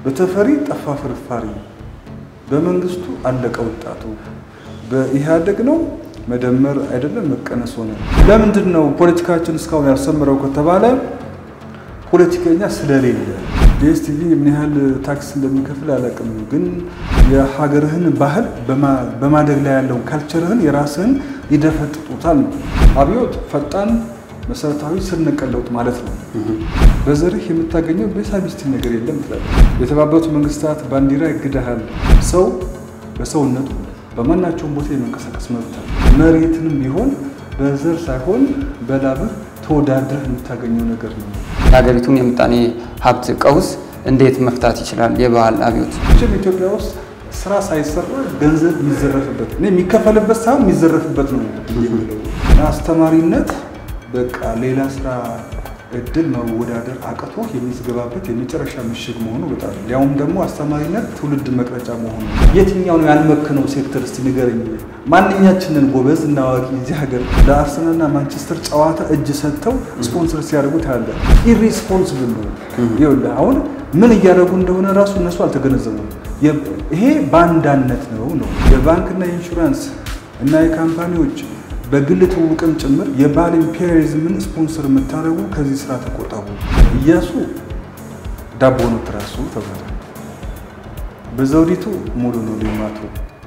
በተፈሪ ጠፋ ፍርፋሪ፣ በመንግስቱ አለቀ ወጣቱ፣ በኢህአዴግ ነው መደመር አይደለም መቀነስ ሆነ። ለምንድን ነው ፖለቲካችን እስካሁን ያልሰመረው ከተባለ ፖለቲከኛ ስለሌለ። ዲኤስቲቪ ምን ያህል ታክስ እንደሚከፍል አላውቅም፣ ግን የሀገርህን ባህል በማደግ ላይ ያለውን ካልቸርህን የራስህን ይደፈጥጡታል ነው። አብዮት ፈጣን መሰረታዊ ስር ነቀል ለውጥ ማለት ነው። በዘርህ የምታገኘው ቤሳቢስቲ ነገር የለም ትላለህ። የተባበሩት መንግስታት ባንዲራ ይግድሃል። ሰው በሰውነቱ በማናቸውም ቦታ የመንቀሳቀስ መብት አለ። መሬትንም ቢሆን በዘር ሳይሆን በላብህ ተወዳድረህ የምታገኘው ነገር ነው። የሀገሪቱን የምጣኔ ሀብት ቀውስ እንዴት መፍታት ይችላል የባህል አብዮት? ችም ኢትዮጵያ ውስጥ ስራ ሳይሰራ ገንዘብ የሚዘረፍበት እኔ የሚከፈልበት ሳይሆን የሚዘረፍበት ነው የሚለው አስተማሪነት በቃ ሌላ ስራ እድል መወዳደር አቅቶ የሚዝገባበት የመጨረሻ ምሽግ መሆኑ በጣም ያውም ደግሞ አስተማሪነት ትውልድ መቅረጫ መሆኑ የትኛው ነው ያልመከነው ሴክተር እስቲ ንገረኝ። ማንኛችንን ጎበዝ እና አዋቂ እዚህ ሀገር ለአርሰናልና ማንቸስተር ጨዋታ እጅ ሰጥተው ስፖንሰር ሲያደርጉት ያለ ኢሪስፖንስብል ነው። ይኸውልህ አሁን ምን እያደረጉ እንደሆነ ራሱ እነሱ አልተገነዘቡም። ይሄ ባንዳነት ነው ነው የባንክና የኢንሹራንስ እና የካምፓኒዎች በግል ትውውቅም ጭምር የባህል ኢምፔሪያሊዝምን ስፖንሰር የምታደርጉ ከዚህ ስራ ተቆጠቡ። እያሱ ዳቦ ነው ትራሱ ተባለ። በዘውዲቱ ሙሉ ነው ሌማቱ።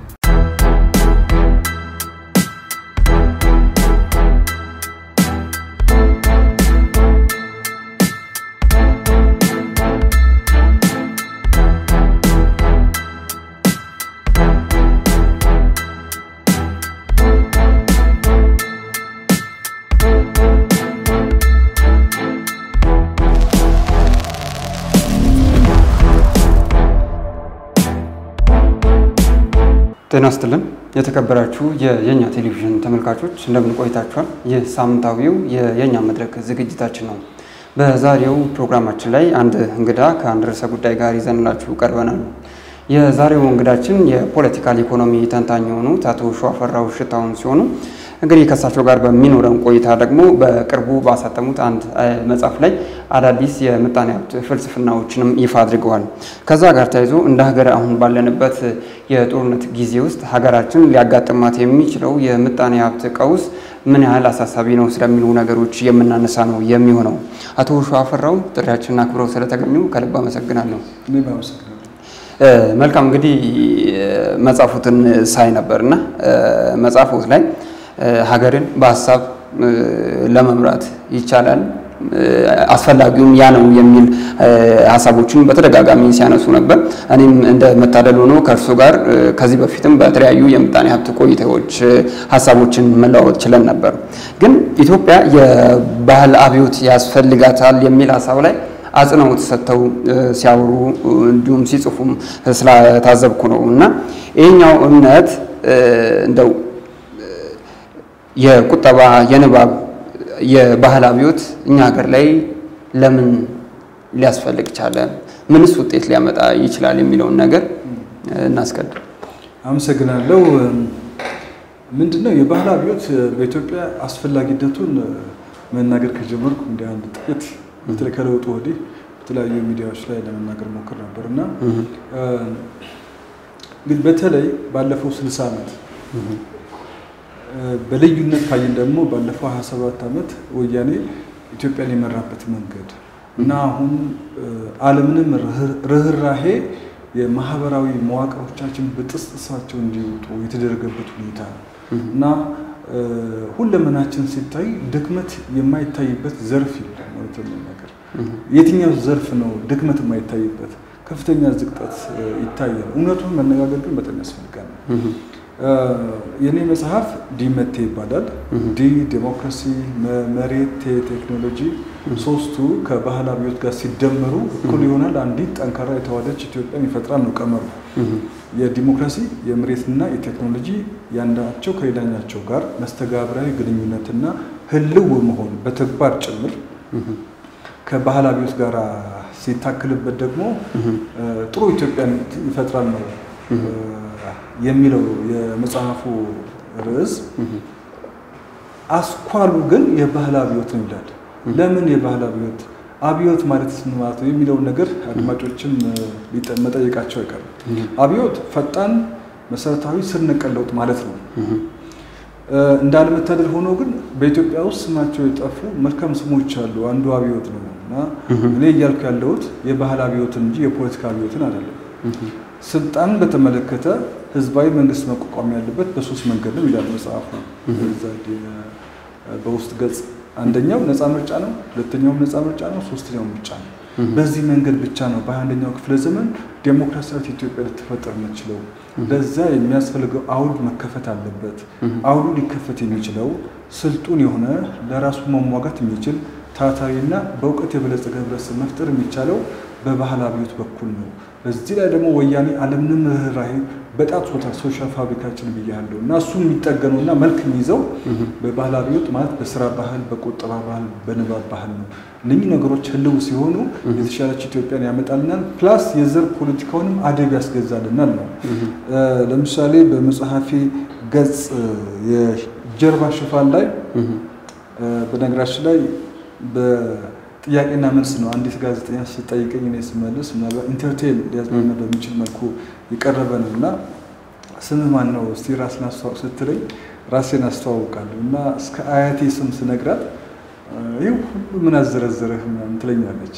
ጤና ይስጥልን የተከበራችሁ የየኛ ቴሌቪዥን ተመልካቾች እንደምን ቆይታችኋል? ይህ ሳምንታዊው የየኛ መድረክ ዝግጅታችን ነው። በዛሬው ፕሮግራማችን ላይ አንድ እንግዳ ከአንድ ርዕሰ ጉዳይ ጋር ይዘንላችሁ ቀርበናል። የዛሬው እንግዳችን የፖለቲካል ኢኮኖሚ ተንታኝ የሆኑት አቶ ሸዋፈራው ሽታውን ሲሆኑ እንግዲህ ከእሳቸው ጋር በሚኖረን ቆይታ ደግሞ በቅርቡ ባሳተሙት አንድ መጽሐፍ ላይ አዳዲስ የምጣኔ ሀብት ፍልስፍናዎችንም ይፋ አድርገዋል። ከዛ ጋር ተያይዞ እንደ ሀገር አሁን ባለንበት የጦርነት ጊዜ ውስጥ ሀገራችን ሊያጋጥማት የሚችለው የምጣኔ ሀብት ቀውስ ምን ያህል አሳሳቢ ነው ስለሚሉ ነገሮች የምናነሳ ነው የሚሆነው። አቶ ሸዋፈራው ጥሪያችንን አክብረው ስለተገኙ ከልብ አመሰግናለሁ። እኔም አመሰግናለሁ። መልካም እንግዲህ መጽሐፉትን ሳይ ነበርና መጽሐፎት ላይ ሀገርን በሀሳብ ለመምራት ይቻላል፣ አስፈላጊውም ያ ነው የሚል ሀሳቦችን በተደጋጋሚ ሲያነሱ ነበር። እኔም እንደ መታደል ሆኖ ከእርሱ ጋር ከዚህ በፊትም በተለያዩ የምጣኔ ሀብት ቆይታዎች ሀሳቦችን መለዋወጥ ችለን ነበር። ግን ኢትዮጵያ የባህል አብዮት ያስፈልጋታል የሚል ሀሳብ ላይ አጽንኦት ሰጥተው ሲያወሩ እንዲሁም ሲጽፉም ስለታዘብኩ ነው እና ይህኛው እምነት እንደው የቁጠባ የንባብ የባህል አብዮት እኛ ሀገር ላይ ለምን ሊያስፈልግ ቻለ? ምንስ ውጤት ሊያመጣ ይችላል? የሚለውን ነገር እናስቀድም። አመሰግናለሁ። ምንድነው የባህል አብዮት በኢትዮጵያ አስፈላጊነቱን መናገር ከጀመርኩ እንደ አንድ ጥቂት በተለይ ከለውጡ ወዲህ በተለያዩ ሚዲያዎች ላይ ለመናገር ሞክር ነበር እና እንግዲህ በተለይ ባለፈው ስልሳ ዓመት በልዩነት ካየን ደግሞ ባለፈው 27 ዓመት ወያኔ ኢትዮጵያን የመራበት መንገድ እና አሁን ዓለምንም ርኅራሄ የማህበራዊ መዋቅሮቻችን በጥስጥሳቸው እንዲወጡ የተደረገበት ሁኔታ እና ሁለመናችን ሲታይ ድክመት የማይታይበት ዘርፍ የለም። ማለት ነገር የትኛው ዘርፍ ነው ድክመት የማይታይበት? ከፍተኛ ዝቅጠት ይታያል። እውነቱን መነጋገር ግን በጣም ያስፈልጋል። የኔ መጽሐፍ ዲመቴ ይባላል። ዲ ዴሞክራሲ፣ መሬት፣ ቴክኖሎጂ ሶስቱ ከባህል አብዮት ጋር ሲደመሩ እኩል ይሆናል አንዲት ጠንካራ የተዋደች ኢትዮጵያን ይፈጥራል ነው ቀመሩ። የዲሞክራሲ የመሬትና የቴክኖሎጂ ያንዳቸው ከሌላኛቸው ጋር መስተጋብራዊ ግንኙነትና ህልው መሆን በተግባር ጭምር ከባህል አብዮት ጋር ሲታክልበት ደግሞ ጥሩ ኢትዮጵያን ይፈጥራል ነው የሚለው የመጽሐፉ ርዕስ። አስኳሉ ግን የባህል አብዮት ነው ይላል። ለምን የባህል አብዮት? አብዮት ማለት ምን ማለት ነው የሚለውን ነገር አድማጮችም መጠየቃቸው አይቀርም። አብዮት ፈጣን መሰረታዊ ስር ነቀል ለውጥ ማለት ነው። እንዳለመታደል ሆኖ ግን በኢትዮጵያ ውስጥ ስማቸው የጠፉ መልካም ስሞች አሉ። አንዱ አብዮት ነው እና እኔ እያልኩ ያለሁት የባህል አብዮትን እንጂ የፖለቲካ አብዮትን አይደለም። ስልጣን በተመለከተ ህዝባዊ መንግስት መቋቋም ያለበት በሶስት መንገድ ነው ይላል መጽሐፉ በውስጥ ገጽ። አንደኛው ነፃ ምርጫ ነው፣ ሁለተኛውም ነፃ ምርጫ ነው፣ ሶስተኛው ምርጫ ነው። በዚህ መንገድ ብቻ ነው በሃያ አንደኛው ክፍለ ዘመን ዴሞክራሲያዊት ኢትዮጵያ ልትፈጠር የምችለው። ለዛ የሚያስፈልገው አውድ መከፈት አለበት። አውዱ ሊከፈት የሚችለው ስልጡን የሆነ ለራሱ መሟጋት የሚችል ታታሪና በእውቀት የበለጸገ ህብረተሰብ መፍጠር የሚቻለው በባህል አብዮት በኩል ነው። በዚህ ላይ ደግሞ ወያኔ አለምንም ርኅራኄ በጣጥሶታል ሶሻል ፋብሪካችን ብያለሁ እና እሱ የሚጠገነው እና መልክ የሚይዘው በባህል አብዮት ማለት በስራ ባህል፣ በቁጠባ ባህል፣ በንባብ ባህል ነው። እነኚህ ነገሮች ህልው ሲሆኑ የተሻለች ኢትዮጵያን ያመጣልናል። ፕላስ የዘር ፖለቲካውንም አደብ ያስገዛልናል ነው። ለምሳሌ በመጽሐፌ ገጽ የጀርባ ሽፋን ላይ በነገራችን ላይ ጥያቄና መልስ ነው። አንዲት ጋዜጠኛ ስጠይቀኝ እኔ ስመልስ ምናልባት ኢንተርቴን ሊያዝናና በሚችል መልኩ የቀረበ ነው እና ስምህ ማን ነው እስቲ ራስን አስተዋውቅ ስትለኝ ራሴን አስተዋውቃለሁ እና እስከ አያቴ ስም ስነግራት ይህ ሁሉ ምን አዘረዘረህ ምናምን ትለኛለች።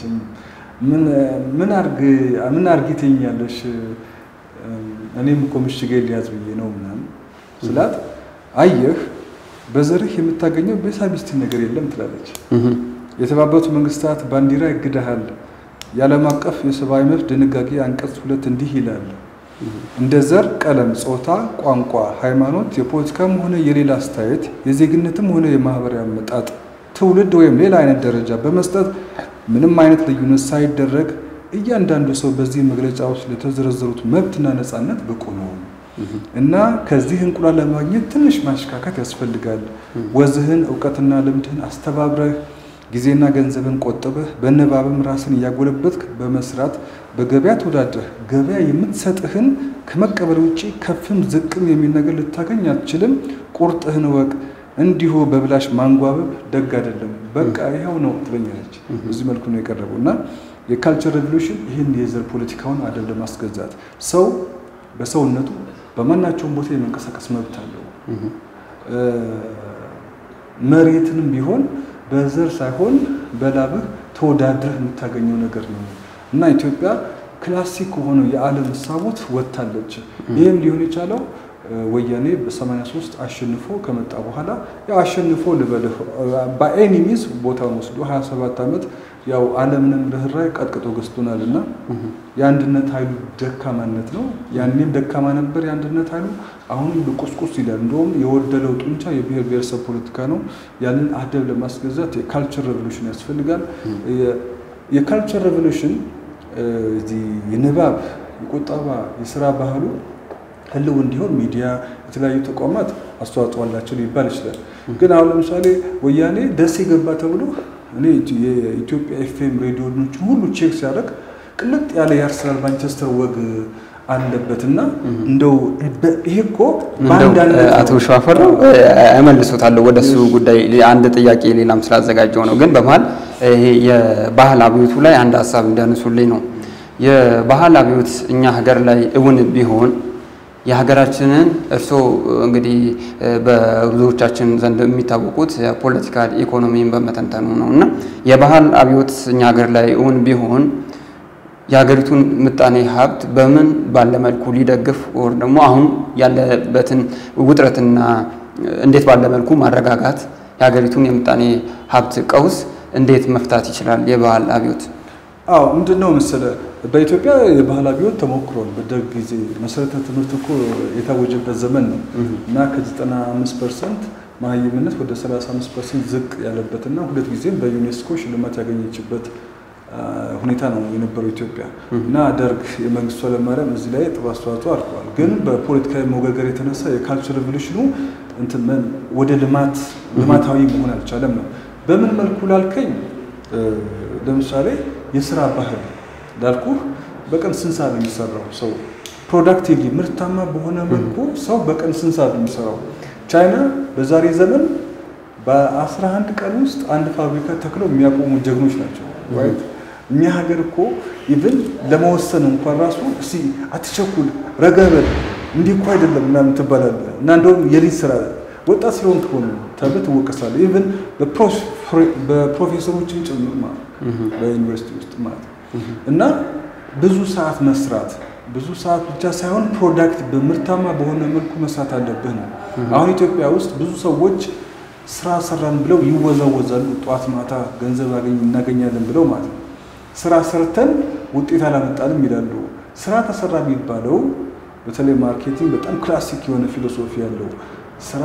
ምን አርጊ ትይኛለሽ? እኔም እኮ ምሽጌ ሊያዝ ብዬ ነው ምናምን ስላት አየህ በዘርህ የምታገኘው ቤሳቢስቲን ነገር የለም ትላለች። የተባበሩት መንግስታት ባንዲራ ይግድሃል። የዓለም አቀፍ የሰብአዊ መብት ድንጋጌ አንቀጽ ሁለት እንዲህ ይላል፣ እንደ ዘር፣ ቀለም፣ ጾታ፣ ቋንቋ፣ ሃይማኖት፣ የፖለቲካም ሆነ የሌላ አስተያየት፣ የዜግነትም ሆነ የማህበራዊ አመጣጥ፣ ትውልድ ወይም ሌላ አይነት ደረጃ በመስጠት ምንም አይነት ልዩነት ሳይደረግ እያንዳንዱ ሰው በዚህ መግለጫ ውስጥ ለተዘረዘሩት መብትና ነፃነት ብቁ ነው እና ከዚህ እንቁላል ለማግኘት ትንሽ ማሽካከት ያስፈልጋል። ወዝህን እውቀትና ልምድህን አስተባብረህ ጊዜና ገንዘብን ቆጥበህ በንባብም ራስን እያጎለበትክ በመስራት በገበያ ተወዳድረህ ገበያ የምትሰጥህን ከመቀበል ውጭ ከፍም ዝቅም የሚል ነገር ልታገኝ አትችልም። ቁርጥህን ወቅ። እንዲሁ በብላሽ ማንጓበብ ደግ አይደለም። በቃ ይኸው ነው ትለኛለች። በዚህ መልኩ ነው የቀረበው እና የካልቸር ሬቮሉሽን ይህን የዘር ፖለቲካውን አደብ ለማስገዛት ሰው በሰውነቱ በማናቸውም ቦታ የመንቀሳቀስ መብት አለው። መሬትንም ቢሆን በዘር ሳይሆን በላብህ ተወዳድረህ የምታገኘው ነገር ነው እና ኢትዮጵያ ክላሲክ ከሆነው የዓለም እሳቦት ወጥታለች። ይህም ሊሆን የቻለው ወያኔ በ83 አሸንፎ ከመጣ በኋላ ያው አሸንፎ ልበልህ በኤኒ ሚንስ ቦታውን ወስዶ 27 ዓመት ያው ዓለምንም ርኅራኄ ቀጥቅጦ ገዝቶናል እና የአንድነት ኃይሉ ደካማነት ነው። ያኔም ደካማ ነበር የአንድነት ኃይሉ፣ አሁንም ቁስቁስ ይላል። እንደውም የወደለው ጡንቻ የብሔር ብሔረሰብ ፖለቲካ ነው። ያንን አደብ ለማስገዛት የካልቸር ሬቮሉሽን ያስፈልጋል። የካልቸር ሬቮሉሽን የንባብ የቁጠባ የስራ ባህሉ ህልው እንዲሆን ሚዲያ፣ የተለያዩ ተቋማት አስተዋጽኦ አላቸው ሊባል ይችላል። ግን አሁን ለምሳሌ ወያኔ ደሴ ገባ ተብሎ እኔ የኢትዮጵያ ኤፍኤም ሬዲዮኖችን ሁሉ ቼክ ሲያደርግ ቅልጥ ያለ የአርሰናል ማንቸስተር ወግ አለበት እና እንደው ይሄ እኮ አቶ ሸዋፈራው እመልሶታለሁ ወደ እሱ ጉዳይ አንድ ጥያቄ ሌላም ስላዘጋጀው ነው። ግን በመሀል ይሄ የባህል አብዮቱ ላይ አንድ ሀሳብ እንዲያነሱልኝ ነው። የባህል አብዮት እኛ ሀገር ላይ እውን ቢሆን የሀገራችንን እርስዎ እንግዲህ በብዙዎቻችን ዘንድ የሚታወቁት የፖለቲካል ኢኮኖሚን በመተንተኑ ነው እና የባህል አብዮት እኛ ሀገር ላይ እውን ቢሆን የሀገሪቱን ምጣኔ ሀብት በምን ባለ መልኩ ሊደግፍ ወር ደግሞ አሁን ያለበትን ውጥረትና እንዴት ባለ መልኩ ማረጋጋት የሀገሪቱን የምጣኔ ሀብት ቀውስ እንዴት መፍታት ይችላል የባህል አብዮት? አዎ ምንድን ነው መሰለህ፣ በኢትዮጵያ የባህል አብዮት ተሞክሯል። በደርግ ጊዜ መሰረተ ትምህርት እኮ የታወጀበት ዘመን ነው እና ከ95 ፐርሰንት መሀይምነት ወደ 35 ፐርሰንት ዝቅ ያለበትና ሁለት ጊዜም በዩኔስኮ ሽልማት ያገኘችበት ሁኔታ ነው የነበረው ኢትዮጵያ እና ደርግ የመንግስቱ ኃይለማርያም እዚህ ላይ ጥሩ አስተዋጽኦ አድርገዋል። ግን በፖለቲካዊ መወገገር የተነሳ የካልቸር ሬቮሉሽኑ ወደ ልማት ልማታዊ መሆን አልቻለም ነው። በምን መልኩ ላልከኝ ለምሳሌ የስራ ባህል ላልኩ በቀን ስንት ሰዓት ነው የሚሰራው? ሰው ፕሮዳክቲቭሊ ምርታማ በሆነ መልኩ ሰው በቀን ስንት ሰዓት ነው የሚሰራው? ቻይና በዛሬ ዘመን በ11 ቀን ውስጥ አንድ ፋብሪካ ተክለው የሚያቆሙ ጀግኖች ናቸው። እኛ ሀገር እኮ ኢቭን ለመወሰን እንኳን ራሱ እስቲ አትቸኩል፣ ረጋ በል እንዲህ እኮ አይደለም ምናምን ትባላለህ እና እንደውም የሊት ስራ ወጣት ስለሆንክ ሆነ ተብለህ ትወቀሳለህ። ኢቭን በፕሮፌሰሮችን ጭምር ማለት በዩኒቨርሲቲ ውስጥ ማለት እና ብዙ ሰዓት መስራት ብዙ ሰዓት ብቻ ሳይሆን ፕሮዳክት በምርታማ በሆነ መልኩ መስራት አለብህ ነው። አሁን ኢትዮጵያ ውስጥ ብዙ ሰዎች ስራ ሰራን ብለው ይወዛወዛሉ። ጠዋት ማታ ገንዘብ እናገኛለን ብለው ማለት ነው። ስራ ሰርተን ውጤት አላመጣንም ይላሉ። ስራ ተሰራ የሚባለው በተለይ ማርኬቲንግ በጣም ክላሲክ የሆነ ፊሎሶፊ ያለው ስራ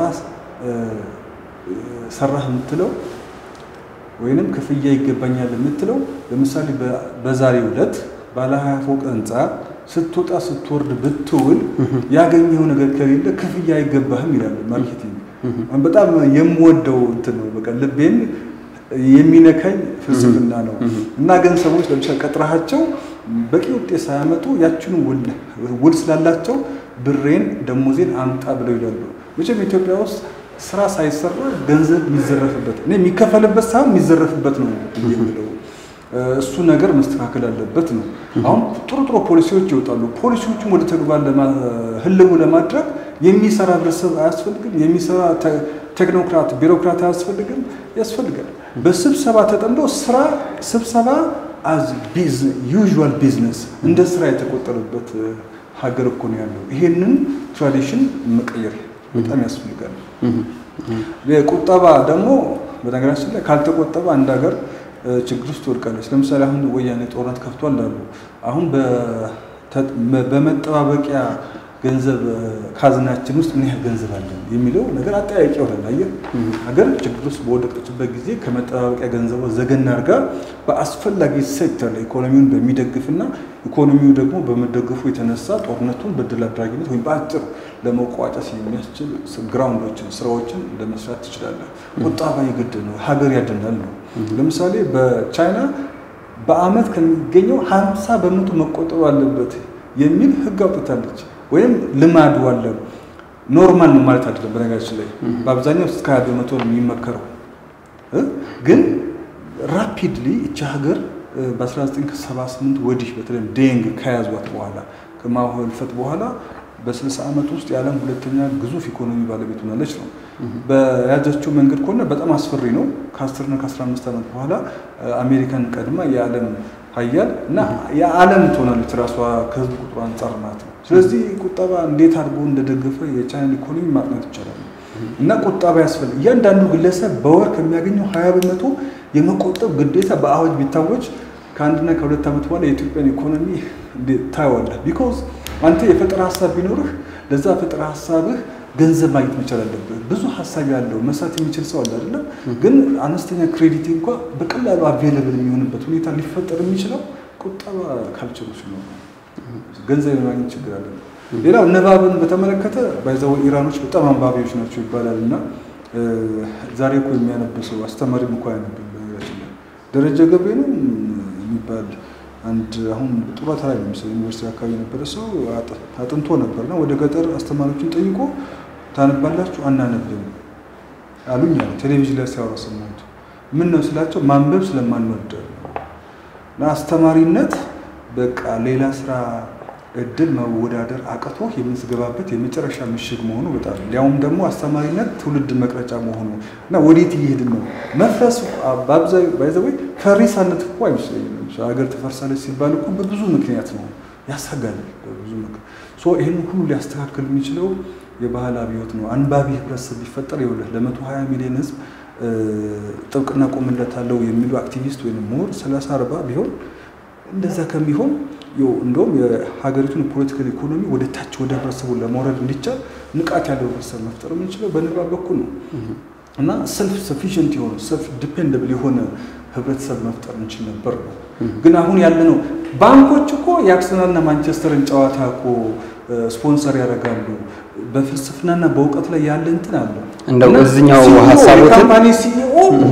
ሰራህ የምትለው ወይንም ክፍያ ይገባኛል የምትለው ለምሳሌ በዛሬው ዕለት ባለ ሀያ ፎቅ ህንፃ ስትወጣ ስትወርድ ብትውል ያገኘው ነገር ከሌለ ክፍያ አይገባህም ይላል ማርኬቲንግ። በጣም የምወደው እንትን ነው። በቃ ልቤን የሚነካኝ ፍልስፍና ነው እና ግን ሰዎች ለምሳሌ ቀጥረሃቸው በቂ ውጤት ሳያመጡ ያችኑ ውል ስላላቸው ብሬን ደሞዜን አምጣ ብለው ይላሉ። መቼም ኢትዮጵያ ውስጥ ስራ ሳይሰራ ገንዘብ የሚዘረፍበት እኔ የሚከፈልበት ሳይሆን የሚዘረፍበት ነው የምለው እሱ ነገር መስተካከል አለበት ነው። አሁን ጥሩ ጥሩ ፖሊሲዎች ይወጣሉ። ፖሊሲዎቹም ወደ ተግባር ህልው ለማድረግ የሚሰራ ህብረተሰብ አያስፈልግም? የሚሰራ ቴክኖክራት ቢሮክራት አያስፈልግም? ያስፈልጋል። በስብሰባ ተጠምዶ ስራ ስብሰባ አዝ ዩዥዋል ቢዝነስ እንደ ስራ የተቆጠረበት ሀገር እኮ ነው ያለው። ይሄንን ትራዲሽን መቀየር በጣም ያስፈልጋል። ቁጠባ ደግሞ በነገራችን ላይ ካልተቆጠበ አንድ ሀገር ችግር ውስጥ ትወድቃለች። ለምሳሌ አሁን ወያኔ ጦርነት ከፍቷል አሉ። አሁን በመጠባበቂያ ገንዘብ ካዝናችን ውስጥ ምን ያህል ገንዘብ አለን የሚለው ነገር አጠያቂ ይሆናል። አየህ ሀገር ችግር ውስጥ በወደቀችበት ጊዜ ከመጠባበቂያ ገንዘቧ ዘገን አድርጋ በአስፈላጊ ሴክተር ላይ ኢኮኖሚውን በሚደግፍና ኢኮኖሚው ደግሞ በመደገፉ የተነሳ ጦርነቱን በድል አድራጊነት ወይም በአጭር ለመቋጨት የሚያስችል ግራውንዶችን ስራዎችን ለመስራት ትችላለህ። ቁጠባ የግድ ነው፣ ሀገር ያድናል ነው። ለምሳሌ በቻይና በአመት ከሚገኘው ሀምሳ በመቶ መቆጠብ አለበት የሚል ህግ አውጥታለች። ወይም ልማዱ አለ። ኖርማል ነው ማለት አይደለም። በነገራችን ላይ በአብዛኛው እስከ ሀያ በመቶ ነው የሚመከረው። ግን ራፒድሊ እቺ ሀገር በ1978 ወዲህ በተለይ ዴንግ ከያዟት በኋላ ከማኦ ህልፈት በኋላ በ60 ዓመት ውስጥ የዓለም ሁለተኛ ግዙፍ ኢኮኖሚ ባለቤት ሆናለች ነው። በያዘችው መንገድ ከሆነ በጣም አስፈሪ ነው። ከ10 እና ከ15 ዓመት በኋላ አሜሪካን ቀድማ የዓለም ሀያል እና የዓለም ትሆናለች ራሷ ከህዝብ ቁጥሩ አንጻር ማለት ነው። ስለዚህ ቁጠባ እንዴት አድርጎ እንደደገፈ የቻይና ኢኮኖሚ ማጥናት ይቻላል። እና ቁጠባ ያስፈልግ እያንዳንዱ ግለሰብ በወር ከሚያገኘው ሀያ በመቶ የመቆጠብ ግዴታ በአዋጅ ቢታወጅ ከአንድና ከሁለት ዓመት በኋላ የኢትዮጵያን ኢኮኖሚ ታየዋለህ። ቢኮዝ አንተ የፈጠራ ሀሳብ ቢኖርህ ለዛ ፈጠራ ሀሳብህ ገንዘብ ማግኘት መቻል አለብህ። ብዙ ሀሳብ ያለው መስራት የሚችል ሰው አለ አይደለም። ግን አነስተኛ ክሬዲት እንኳ በቀላሉ አቬለብል የሚሆንበት ሁኔታ ሊፈጠር የሚችለው ቁጠባ ካልቸሩ ሲኖር ገንዘብ የማግኘት ችግር አለ። ሌላው ንባብን በተመለከተ ባይዘው ኢራኖች በጣም አንባቢዎች ናቸው ይባላል እና ዛሬ እኮ የሚያነብሰው አስተማሪም እኮ አያነብም። በነገራችን ላይ ደረጀ ገብሬ ነው የሚባል አንድ አሁን ጡረታ ላይ ነው መሰለኝ ዩኒቨርሲቲ አካባቢ የነበረ ሰው አጥንቶ ነበርና ወደ ገጠር አስተማሪዎችን ጠይቆ ታነባላችሁ? አናነብም አሉኝ አለ። ቴሌቪዥን ላይ ሲያወራ ሰማሁት። ምን ነው ስላቸው ማንበብ ስለማንወድ እና አስተማሪነት በቃ ሌላ ስራ እድል መወዳደር አቅቶ የምትገባበት የመጨረሻ ምሽግ መሆኑ በጣም ሊያውም ደግሞ አስተማሪነት ትውልድ መቅረጫ መሆኑ እና ወዴት እየሄድን ነው? መፍረስ በአብዛኛው ባይዘወይ ፈሪሳነት እኮ አይመስለኝም። ሀገር ትፈርሳለች ሲባል እኮ በብዙ ምክንያት ነው፣ ያሰጋል። በብዙ ምክንያት ይህን ሁሉ ሊያስተካክል የሚችለው የባህል አብዮት ነው። አንባቢ ህብረተሰብ ቢፈጠር ይኸውልህ ለመቶ ሀያ ሚሊዮን ህዝብ ጥብቅና ቆምለታለሁ የሚሉ አክቲቪስት ወይም ምሁር ሰላሳ አርባ ቢሆን እንደዛ ከሚሆን እንደውም የሀገሪቱን ፖለቲካል ኢኮኖሚ ወደ ታች ወደ ህብረተሰቡ ለማውረድ እንዲቻል ንቃት ያለው ህብረተሰብ መፍጠር የምንችለው በንባብ በኩል ነው እና ሰልፍ ሰፊሽንት የሆነ ሰልፍ ዲፔንደብል የሆነ ህብረተሰብ መፍጠር እንችል ነበር ነው። ግን አሁን ያለ ነው ባንኮች እኮ የአርሰናልና ማንቸስተርን ጨዋታ እኮ ስፖንሰር ያደርጋሉ። በፍልስፍናና በእውቀት ላይ ያለ እንትን አለ። እንደው እዚኛው ሀሳቦትን የካምፓኒ ሲኢኦ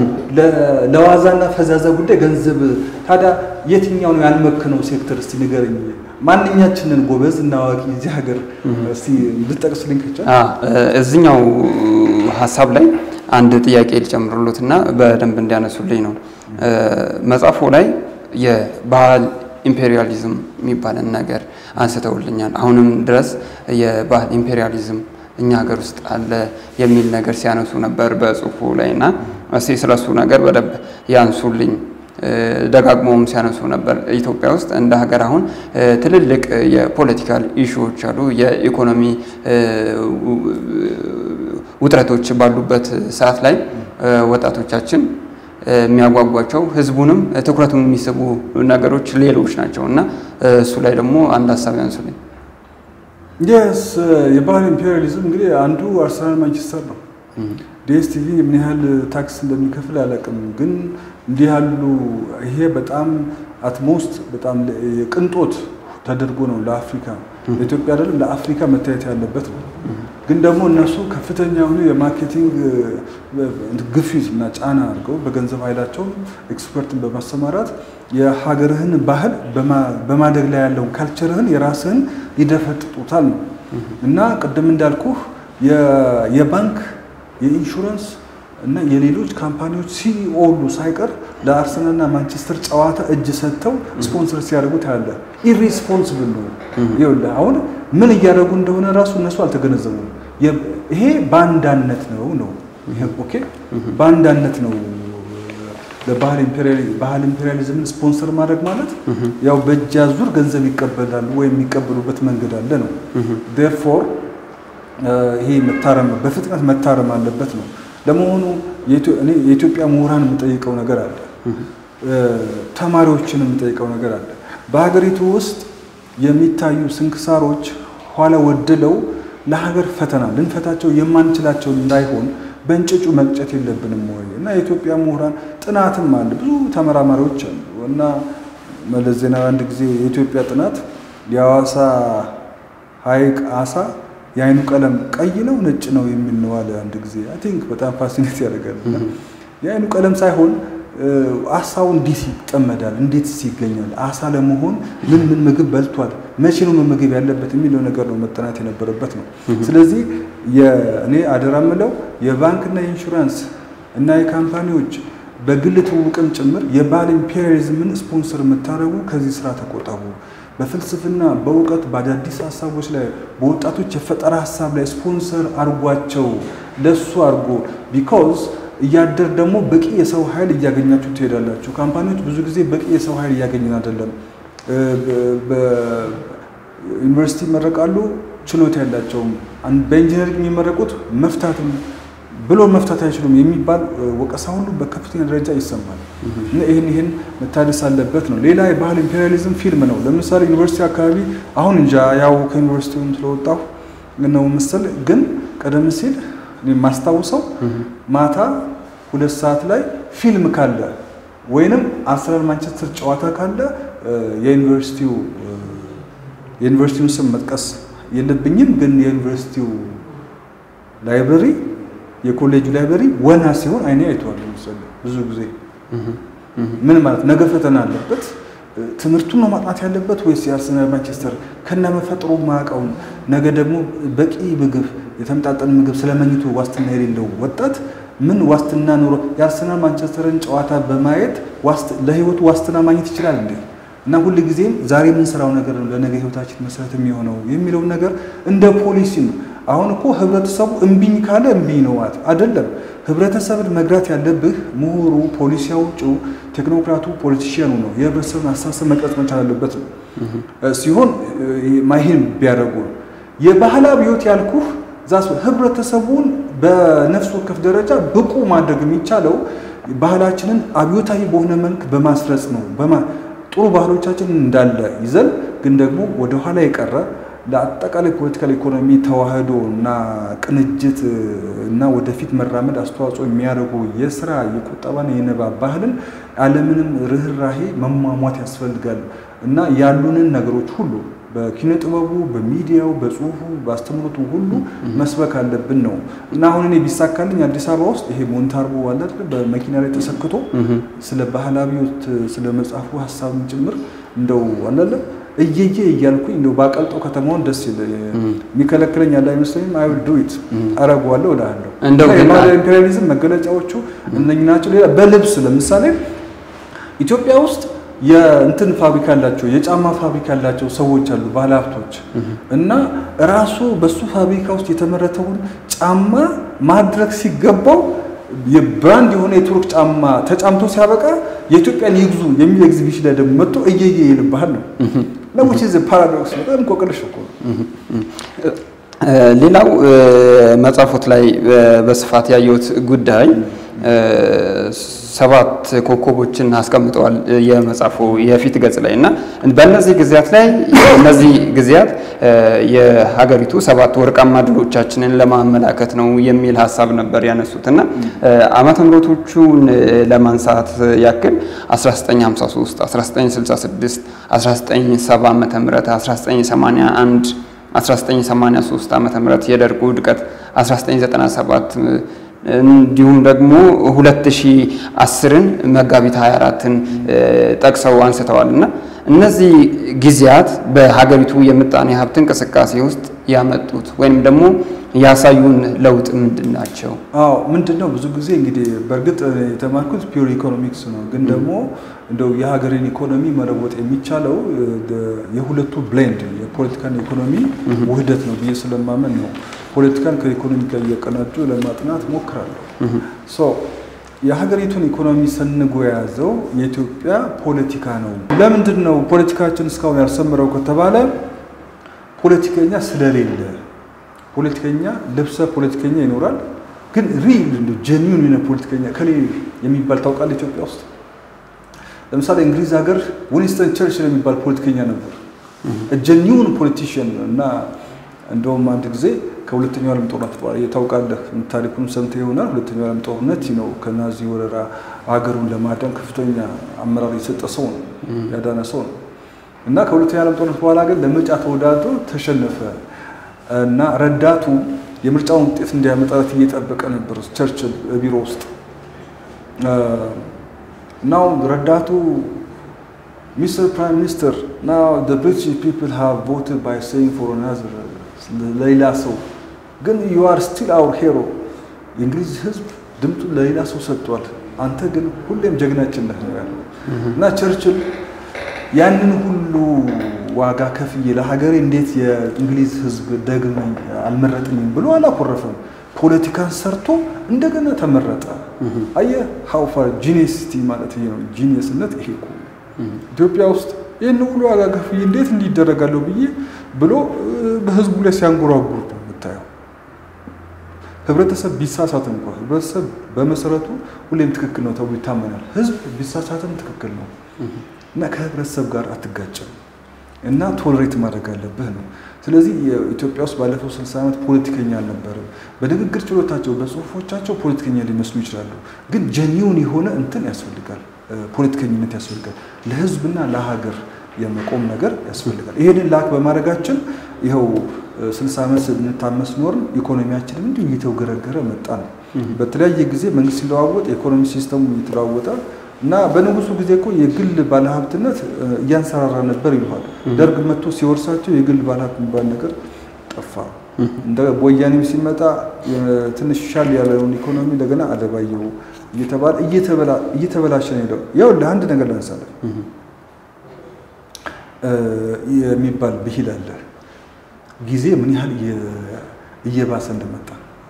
ለዋዛና ፈዛዛ ጉዳይ ገንዘብ ታዲያ የትኛው ነው ያልመከነው ሴክተር? እስቲ ንገረኝ። ማንኛችንን ጎበዝ እና አዋቂ እዚህ ሀገር እስቲ እንድጠቅስልኝ ከቻል እዚኛው ሀሳብ ላይ አንድ ጥያቄ ሊጨምሩሉትና በደንብ እንዲያነሱልኝ ነው። መጽሐፉ ላይ የባህል ኢምፔሪያሊዝም የሚባልን ነገር አንስተውልኛል። አሁንም ድረስ የባህል ኢምፔሪያሊዝም እኛ ሀገር ውስጥ አለ የሚል ነገር ሲያነሱ ነበር በጽሁፉ ላይ እና እስቲ ስለሱ ነገር በደንብ ያንሱልኝ። ደጋግሞም ሲያነሱ ነበር። ኢትዮጵያ ውስጥ እንደ ሀገር አሁን ትልልቅ የፖለቲካል ኢሹዎች አሉ፣ የኢኮኖሚ ውጥረቶች ባሉበት ሰዓት ላይ ወጣቶቻችን የሚያጓጓቸው ህዝቡንም ትኩረቱን የሚስቡ ነገሮች ሌሎች ናቸው እና እሱ ላይ ደግሞ አንድ ሀሳብ ያንሱልኝ። የስ የባህል ኢምፔሪያሊዝም እንግዲህ አንዱ አርሰናል ማንቸስተር ነው። ዲኤስቲቪ ምን ያህል ታክስ እንደሚከፍል አላውቅም፣ ግን እንዲህ ያሉ ይሄ በጣም አትሞስት በጣም የቅንጦት ተደርጎ ነው ለአፍሪካ ለኢትዮጵያ አይደለም ለአፍሪካ መታየት ያለበት ነው። ግን ደግሞ እነሱ ከፍተኛ የሆኑ የማርኬቲንግ ግፊት እና ጫና አድርገው በገንዘብ ኃይላቸው ኤክስፐርትን በማሰማራት የሀገርህን ባህል በማደግ ላይ ያለውን ካልቸርህን የራስህን ይደፈጥጡታል ነው እና ቅድም እንዳልኩህ የባንክ የኢንሹራንስ እና የሌሎች ካምፓኒዎች ሲኢኦ ሁሉ ሳይቀር ለአርሰናልና ማንቸስተር ጨዋታ እጅ ሰጥተው ስፖንሰር ሲያደርጉ ታያለህ። ኢሪስፖንስብል ነው። ይኸውልህ አሁን ምን እያደረጉ እንደሆነ ራሱ እነሱ አልተገነዘቡም። ይሄ ባንዳነት ነው ነው ኦኬ፣ ባንዳነት ነው። ለባህል ኢምፔሪያሊዝምን ስፖንሰር ማድረግ ማለት ያው በእጅ አዙር ገንዘብ ይቀበላሉ ወይም የሚቀበሉበት መንገድ አለ ነው። ዴርፎር ይሄ መታረም በፍጥነት መታረም አለበት ነው። ለመሆኑ የኢትዮጵያ ምሁራን የምጠይቀው ነገር አለ፣ ተማሪዎችን የምጠይቀው ነገር አለ። በሀገሪቱ ውስጥ የሚታዩ ስንክሳሮች ኋላ ወድለው ለሀገር ፈተና ልንፈታቸው የማንችላቸው እንዳይሆን በእንጭጩ መቅጨት የለብንም ወይ? እና የኢትዮጵያ ምሁራን ጥናትም አለ፣ ብዙ ተመራማሪዎች አሉ። እና መለስ ዜናዊ አንድ ጊዜ የኢትዮጵያ ጥናት የሐዋሳ ሐይቅ አሳ የአይኑ ቀለም ቀይ ነው ነጭ ነው የሚል ነው አለ አንድ ጊዜ። አይ ቲንክ በጣም ፋሲኔት ያደርጋል። የአይኑ ቀለም ሳይሆን አሳው እንዴት ይጠመዳል፣ እንዴት ይገኛል፣ አሳ ለመሆን ምን ምን ምግብ በልቷል፣ መቼ ነው መመገብ ያለበት የሚለው ነገር ነው መጠናት የነበረበት ነው። ስለዚህ እኔ አደራ ምለው የባንክና የኢንሹራንስ እና የካምፓኒዎች በግል ትውውቅም ጭምር የባህል ኢምፔሪያሊዝምን ስፖንሰር የምታደርጉ ከዚህ ስራ ተቆጠቡ። በፍልስፍና በእውቀት በአዳዲስ ሀሳቦች ላይ በወጣቶች የፈጠራ ሀሳብ ላይ ስፖንሰር አድርጓቸው ለሱ አድርጎ ቢኮዝ እያደር ደግሞ በቂ የሰው ኃይል እያገኛችሁ ትሄዳላችሁ። ካምፓኒዎች ብዙ ጊዜ በቂ የሰው ኃይል እያገኘን አይደለም። በዩኒቨርሲቲ ይመረቃሉ፣ ችሎታ ያላቸውም በኢንጂነሪንግ የሚመረቁት መፍታትም ብሎ መፍታት አይችሉም የሚባል ወቀሳ ሁሉ በከፍተኛ ደረጃ ይሰማል። እና ይህን ይህን መታደስ አለበት ነው። ሌላ የባህል ኢምፔሪያሊዝም ፊልም ነው። ለምሳሌ ዩኒቨርሲቲ አካባቢ አሁን እንጃ ያው ከዩኒቨርሲቲውም ስለወጣሁ ነው ምስል ግን ቀደም ሲል የማስታውሰው ማታ ሁለት ሰዓት ላይ ፊልም ካለ ወይንም አርሰናል ማንቸስተር ጨዋታ ካለ የዩኒቨርሲቲው የዩኒቨርሲቲውን ስም መጥቀስ የለብኝም ግን የዩኒቨርሲቲው ላይብረሪ የኮሌጁ ላይብረሪ ወና ሲሆን አይኔ አይተዋል። ለምሳሌ ብዙ ጊዜ ምን ማለት ነገ ፈተና አለበት ትምህርቱን ነው ማጥናት ያለበት ወይስ የአርሰናል ማንቸስተር ከነመፈጥሩ ማያውቀውን ነገ ደግሞ በቂ ምግብ የተመጣጠነ ምግብ ስለመኝቱ ዋስትና የሌለው ወጣት ምን ዋስትና ኖሮ የአርሰናል ማንቸስተርን ጨዋታ በማየት ለህይወቱ ዋስትና ማግኘት ይችላል እንዴ? እና ሁል ጊዜም ዛሬ የምንሰራው ነገር ነው ለነገ ህይወታችን መሰረት የሚሆነው የሚለውን ነገር እንደ ፖሊሲ ነው። አሁን እኮ ህብረተሰቡ እምቢኝ ካለ እምቢኝ ነው ማለት አይደለም። ህብረተሰብን መግራት ያለብህ ምሁሩ፣ ፖሊሲ አውጪው፣ ቴክኖክራቱ፣ ፖለቲሽያኑ ነው። የህብረተሰብን አስተሳሰብ መቅረጽ መቻል አለበት ነው ሲሆን ማይሄን ቢያደርጉ የባህል አብዮት ያልኩህ ዛስ ህብረተሰቡን በነፍስ ወከፍ ደረጃ ብቁ ማድረግ የሚቻለው ባህላችንን አብዮታዊ በሆነ መልክ በማስረጽ ነው። ጥሩ ባህሎቻችን እንዳለ ይዘን ግን ደግሞ ወደኋላ የቀረ ለአጠቃላይ ፖለቲካል ኢኮኖሚ ተዋህዶ እና ቅንጅት እና ወደፊት መራመድ አስተዋጽኦ የሚያደርጉ የስራ የቁጠባና የንባብ ባህልን ያለምንም ርኅራሄ መሟሟት ያስፈልጋል እና ያሉንን ነገሮች ሁሉ በኪነ ጥበቡ፣ በሚዲያው፣ በጽሁፉ፣ በአስተምህሮቱ ሁሉ መስበክ አለብን ነው እና አሁን እኔ ቢሳካልኝ አዲስ አበባ ውስጥ ይሄ ሞንታርቦ አለ አይደል በመኪና ላይ ተሰክቶ ስለ ባህል አብዮት ስለ መጽሐፉ ሀሳብም ጭምር እንደው አላለም እየየ እያልኩኝ እንደው ባቀልጠው ከተማውን ደስ ይል የሚከለክለኝ ያለ አይመስለኝም። አይ ዊል ዱ ኢት አረገዋለሁ እላለሁ። እንደው ግን የባህል ኢምፔሪያሊዝም መገለጫዎቹ እነኝህ ናቸው። ሌላ በልብስ ለምሳሌ ኢትዮጵያ ውስጥ የእንትን ፋብሪካ ያላቸው የጫማ ፋብሪካ ያላቸው ሰዎች አሉ፣ ባለሀብቶች እና ራሱ በሱ ፋብሪካ ውስጥ የተመረተውን ጫማ ማድረግ ሲገባው የብራንድ የሆነ የቱርክ ጫማ ተጫምቶ ሲያበቃ የኢትዮጵያን ይግዙ የሚል ኤግዚቢሽን ላይ ደግሞ መጥቶ እየየ ይልብሃል ነው ለውጭ ፓራዶክስ በጣም እንቆቅልሽ እኮ ነው። ሌላው መጽሐፎት ላይ በስፋት ያየሁት ጉዳይ ሰባት ኮከቦችን አስቀምጠዋል የመጽሐፉ የፊት ገጽ ላይ እና በእነዚህ ጊዜያት ላይ እነዚህ ጊዜያት የሀገሪቱ ሰባት ወርቃማ ድሎቻችንን ለማመላከት ነው የሚል ሀሳብ ነበር ያነሱት እና ዓመተ ምሕረቶቹን ለማንሳት ያክል 1953፣ 1966፣ 1970 ዓመተ ምህረት 1981 1983 ዓመተ ምህረት የደርጉ ውድቀት 1997 እንዲሁም ደግሞ 2010ን መጋቢት 24ን ጠቅሰው አንስተዋል እና እነዚህ ጊዜያት በሀገሪቱ የምጣኔ ሀብት እንቅስቃሴ ውስጥ ያመጡት ወይም ደግሞ ያሳዩን ለውጥ ምንድን ናቸው? አዎ ምንድን ነው ብዙ ጊዜ እንግዲህ በእርግጥ የተማርኩት ፒውር ኢኮኖሚክስ ነው። ግን ደግሞ እንደው የሀገሬን ኢኮኖሚ መለወጥ የሚቻለው የሁለቱ ብሌንድ የፖለቲካና ኢኮኖሚ ውህደት ነው ብዬ ስለማመን ነው ፖለቲካን ከኢኮኖሚ ጋር እየቀናጁ ለማጥናት ሞክራለሁ። ሶ የሀገሪቱን ኢኮኖሚ ሰንጎ የያዘው የኢትዮጵያ ፖለቲካ ነው። ለምንድን ነው ፖለቲካችን እስካሁን ያልሰምረው ከተባለ ፖለቲከኛ ስለሌለ ፖለቲከኛ ልብሰ ፖለቲከኛ ይኖራል። ግን ሪል ጀኒዩን የሆነ ፖለቲከኛ ከሌ የሚባል ታውቃለህ? ኢትዮጵያ ውስጥ ለምሳሌ እንግሊዝ ሀገር ዊንስተን ቸርችል የሚባል ፖለቲከኛ ነበር። ጀኒዩን ፖለቲሽን እና እንደውም አንድ ጊዜ ከሁለተኛው ዓለም ጦርነት በኋላ ታውቃለህ፣ ታሪኩን ሰምተህ ይሆናል። ሁለተኛው ዓለም ጦርነት ነው ከናዚ ወረራ ሀገሩን ለማዳን ከፍተኛ አመራር የሰጠ ሰው ነው፣ ያዳነ ሰው ነው እና ከሁለተኛው ዓለም ጦርነት በኋላ ግን ለምርጫ ተወዳድሮ ተሸነፈ እና ረዳቱ የምርጫውን ውጤት እንዲያመጣለት እየጠበቀ ነበር ቸርችል ቢሮ ውስጥ ናው ረዳቱ ሚስተር ፕራይም ሚኒስተር ናው ዘ ብሪቲሽ ፒፕል ሃቭ ቮትድ ባይ ሴይንግ ፎር አናዘር ለሌላ ሰው ግን ዩ አር ስቲል አወር ሄሮ የእንግሊዝ ሕዝብ ድምፁን ለሌላ ሰው ሰጥቷል። አንተ ግን ሁሌም ጀግናችን ነህ ነው ያለው እና ቸርችል ያንን ሁሉ ዋጋ ከፍዬ ለሀገሬ እንዴት የእንግሊዝ ሕዝብ ደግመኝ አልመረጥኝም ብሎ አላኮረፈም። ፖለቲካን ሰርቶ እንደገና ተመረጠ። አየህ ሀው ፋር ጂኒየስቲ ማለት ይሄ ነው። ጂኒየስነት ይሄ እኮ ኢትዮጵያ ውስጥ ይህን ሁሉ ዋጋ ከፍዬ እንዴት እንዲደረጋለሁ ብዬ ብሎ በህዝቡ ላይ ሲያንጎራጉር ነው የምታየው። ህብረተሰብ ቢሳሳት እንኳ ህብረተሰብ በመሰረቱ ሁሌም ትክክል ነው ተብሎ ይታመናል። ህዝብ ቢሳሳትም ትክክል ነው እና ከህብረተሰብ ጋር አትጋጭም እና ቶለሬት ማድረግ አለብህ ነው። ስለዚህ ኢትዮጵያ ውስጥ ባለፈው 60 ዓመት ፖለቲከኛ አልነበረም። በንግግር ችሎታቸው፣ በጽሁፎቻቸው ፖለቲከኛ ሊመስሉ ይችላሉ። ግን ጀኒውን የሆነ እንትን ያስፈልጋል፣ ፖለቲከኝነት ያስፈልጋል። ለህዝብና ለሀገር የመቆም ነገር ያስፈልጋል። ይሄንን ላክ በማድረጋችን ይኸው 60 ዓመት ስንታመስ ኖርን፣ ኢኮኖሚያችንም እንዲሁ እየተወገረገረ መጣ ነው። በተለያየ ጊዜ መንግስት ሲለዋወጥ የኢኮኖሚ ሲስተሙ እየተለዋወጠ እና በንጉሱ ጊዜ እኮ የግል ባለሀብትነት እያንሰራራ ነበር ይለዋል። ደርግ መጥቶ ሲወርሳቸው የግል ባለሀብት የሚባል ነገር ጠፋ። እንደ ወያኔም ሲመጣ ትንሽ ሻል ያለውን ኢኮኖሚ እንደገና አለባየው እየተባለ እየተበላሸ ነው ሄደው። ያው ለአንድ ነገር ላንሳለን የሚባል ብሂል አለ። ጊዜ ምን ያህል እየባሰ እንደመጣ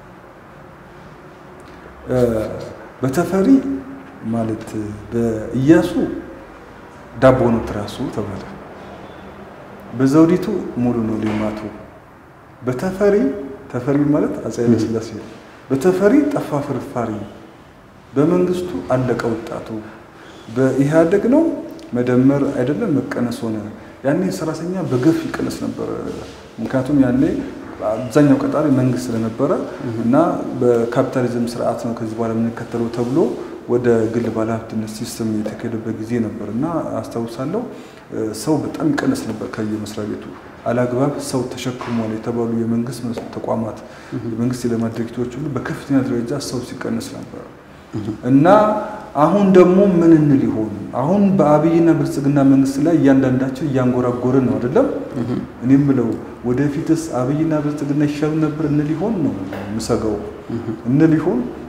በተፈሪ ማለት በኢያሱ ዳቦ ነው ትራሱ ተባለ። በዘውዲቱ ሙሉ ነው ሌማቱ። በተፈሪ ተፈሪ ማለት አፄ ኃይለ ሥላሴ በተፈሪ ጠፋ ፍርፋሪ፣ በመንግስቱ አለቀ ወጣቱ፣ በኢህአደግ ነው መደመር አይደለም መቀነስ ሆነ። ያኔ ሰራተኛ በገፍ ይቀነስ ነበር። ምክንያቱም ያኔ አብዛኛው ቀጣሪ መንግስት ስለነበረ እና በካፒታሊዝም ስርዓት ነው ከዚህ በኋላ የምንከተለው ተብሎ ወደ ግል ባለሀብትነት ሲስተም የተካሄደበት ጊዜ ነበር እና አስታውሳለሁ ሰው በጣም ይቀነስ ነበር ከየመስሪያ ቤቱ አላግባብ ሰው ተሸክሟል የተባሉ የመንግስት ተቋማት የመንግስት የልማት ድርጅቶች ሁሉ በከፍተኛ ደረጃ ሰው ሲቀነስ ነበር እና አሁን ደግሞ ምን እንል ይሆን? አሁን በአብይና ብልጽግና መንግስት ላይ እያንዳንዳችን እያንጎራጎርን ነው አይደለም? እኔ የምለው ወደፊትስ አብይና ብልጽግና ይሻሉ ነበር እንል ይሆን ነው የምሰጋው። እንል ይሆን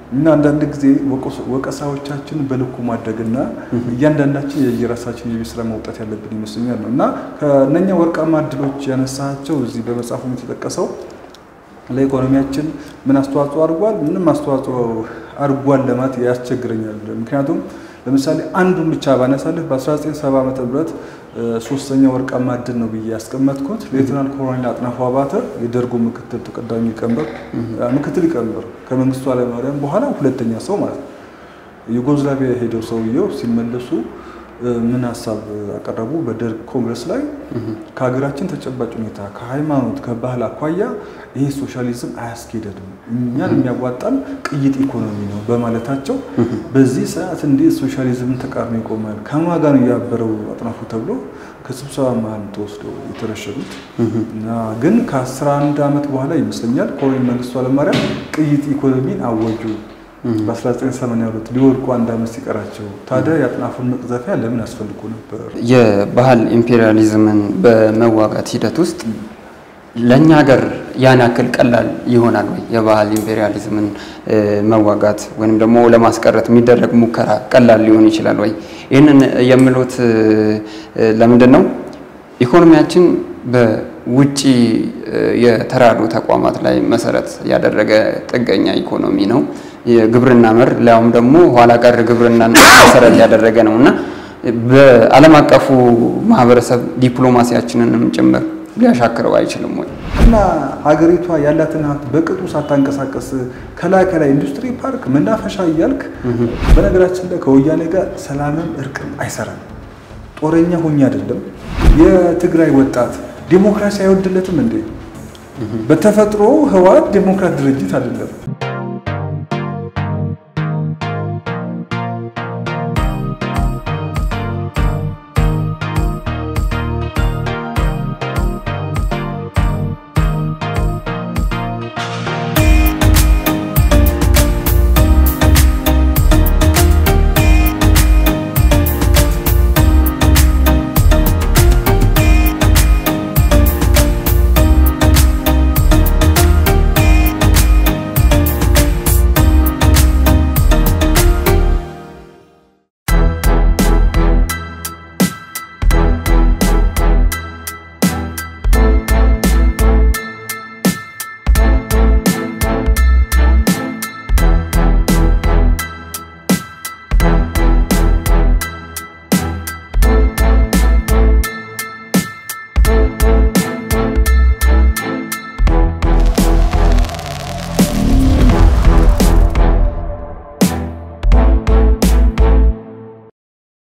እና አንዳንድ ጊዜ ወቀሳዎቻችን በልኩ ማድረግና እያንዳንዳችን የየራሳችን የቤት ስራ መውጣት ያለብን ይመስለኛል ነው እና ከእነኛ ወርቃማ እድሎች ያነሳቸው እዚህ በመጽሐፉ የተጠቀሰው ለኢኮኖሚያችን ምን አስተዋጽኦ አድርጓል፣ ምንም አስተዋጽኦ አድርጓል ለማለት ያስቸግረኛል። ምክንያቱም ለምሳሌ አንዱን ብቻ ባነሳልህ በ1970 ዓመተ ምህረት ሶስተኛ ወርቃማ እድል ነው ብዬ ያስቀመጥኩት ሌተናል ኮሎኔል አጥናፉ አባተ የደርጉ ምክትል ተቀዳሚ ሊቀመንበር ምክትል ሊቀመንበር ከመንግስቱ ኃይለማርያም በኋላ ሁለተኛ ሰው ማለት ነው። ዩጎዝላቪያ ሄደው ሰውየው ሲመለሱ ምን ሀሳብ አቀረቡ? በደርግ ኮንግረስ ላይ ከሀገራችን ተጨባጭ ሁኔታ ከሃይማኖት፣ ከባህል አኳያ ይሄ ሶሻሊዝም አያስኬደንም፣ እኛን የሚያዋጣን ቅይጥ ኢኮኖሚ ነው በማለታቸው በዚህ ሰዓት እንዴት ሶሻሊዝምን ተቃርኖ ይቆማል? ከማን ጋር ነው ያበረው አጥናፉ ተብሎ ከስብሰባ መሀል ተወስደው የተረሸኑት እና ግን ከ11 ዓመት በኋላ ይመስለኛል ኮሎኔል መንግስቱ ኃይለማርያም ቅይጥ ኢኮኖሚን አወጁ። በ1982 ሊወድቁ አንድ ዓመት ሲቀራቸው ታዲያ የአጥናፉን መቅዘፊያ ለምን አስፈልጎ ነበር? የባህል ኢምፔሪያሊዝምን በመዋጋት ሂደት ውስጥ ለእኛ ሀገር ያን ያክል ቀላል ይሆናል ወይ? የባህል ኢምፔሪያሊዝምን መዋጋት ወይም ደግሞ ለማስቀረት የሚደረግ ሙከራ ቀላል ሊሆን ይችላል ወይ? ይህንን የምሎት ለምንድን ነው? ኢኮኖሚያችን በውጭ የተራድኦ ተቋማት ላይ መሰረት ያደረገ ጥገኛ ኢኮኖሚ ነው። የግብርና መር ሊያውም ደግሞ ኋላ ቀር ግብርናን መሰረት ያደረገ ነው እና በዓለም አቀፉ ማህበረሰብ ዲፕሎማሲያችንንም ጭምር ሊያሻክረው አይችልም ወይ? እና ሀገሪቷ ያላትን ሀብት በቅጡ ሳታንቀሳቀስ ከላይ ከላይ ኢንዱስትሪ ፓርክ፣ መናፈሻ እያልክ በነገራችን ላይ ከወያኔ ጋር ሰላምም እርቅም አይሰራም። ጦረኛ ሆኜ አይደለም። የትግራይ ወጣት ዴሞክራሲ አይወድለትም እንዴ? በተፈጥሮ ህወሓት ዴሞክራት ድርጅት አይደለም።